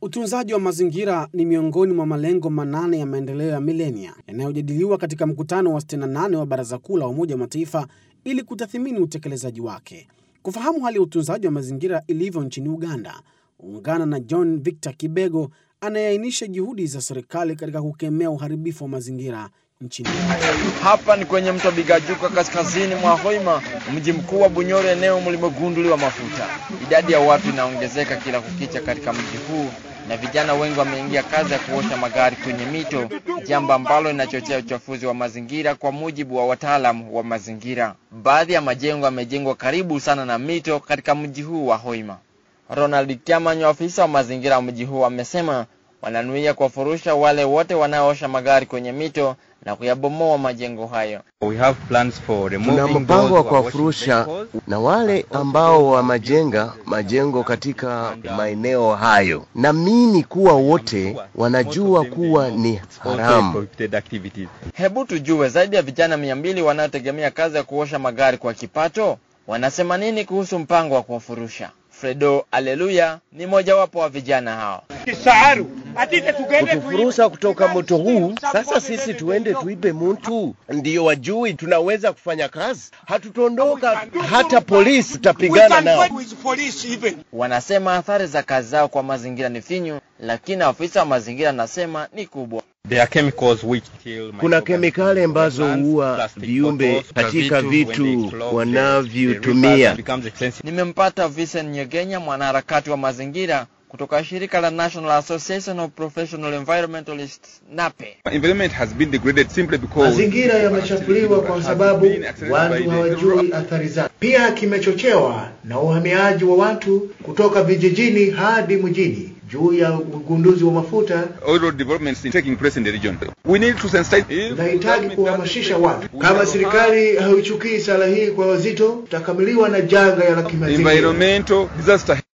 Utunzaji wa mazingira ni miongoni mwa malengo manane ya maendeleo ya milenia yanayojadiliwa katika mkutano wa 68 wa Baraza Kuu la Umoja wa Mataifa ili kutathmini utekelezaji wake. Kufahamu hali ya utunzaji wa mazingira ilivyo nchini Uganda, ungana na John Victor Kibego anayeainisha juhudi za serikali katika kukemea uharibifu wa mazingira nchini. Hapa ni kwenye mto Bigajuka kaskazini mwa Hoima, mji mkuu wa Bunyoro, eneo mlimogunduliwa mafuta. Idadi ya watu inaongezeka kila kukicha katika mji huu na vijana wengi wameingia kazi ya kuosha magari kwenye mito, jambo ambalo linachochea uchafuzi wa mazingira, kwa mujibu wa wataalamu wa mazingira. Baadhi ya majengo yamejengwa karibu sana na mito katika mji huu wa Hoima. Ronald Kyamanyo, afisa wa mazingira wa mji huu, amesema wananuia kuwafurusha wale wote wanaoosha magari kwenye mito na kuyabomoa majengo hayo. We have plans for Tuna removing mpango wa those who are kuwafurusha washing vehicles. na wale ambao wamajenga majengo katika maeneo hayo. Naamini kuwa wote wanajua kuwa ni Also haramu. prohibited activities. Hebu tujue zaidi ya vijana mia mbili wanaotegemea kazi ya kuosha magari kwa kipato wanasema nini kuhusu mpango wa kuwafurusha. Fredo Aleluya ni mojawapo wa vijana hao. Kutufurusha kutoka moto huu, sasa sisi tuende tuibe mtu, ndiyo wajui tunaweza kufanya kazi, hatutondoka hata polisi tutapigana nao. Wanasema athari za kazi zao kwa mazingira ni finyu, lakini afisa wa mazingira anasema ni kubwa. There are chemicals which kill Kuna microorganisms kemikali ambazo in plants, huua plastic viumbe bottles, katika when they vitu clog the- the wanavyotumia. rivers, it becomes expensive. Nimempata Vincent Nyegenya, mwanaharakati wa mazingira kutoka shirika la National Association of Professional Environmentalists NAPE. environment has been degraded simply because Mazingira yamechafuliwa kwa sababu watu hawajui athari zake. Pia kimechochewa na uhamiaji wa watu kutoka vijijini hadi mjini juu ya ugunduzi wa mafuta. oil road developments in taking place in the region. We need to sensitize. Tunahitaji kuhamasisha watu. Kama serikali haichukii sala hii kwa wazito, tutakabiliwa na janga ya kimazingira. Environmental disaster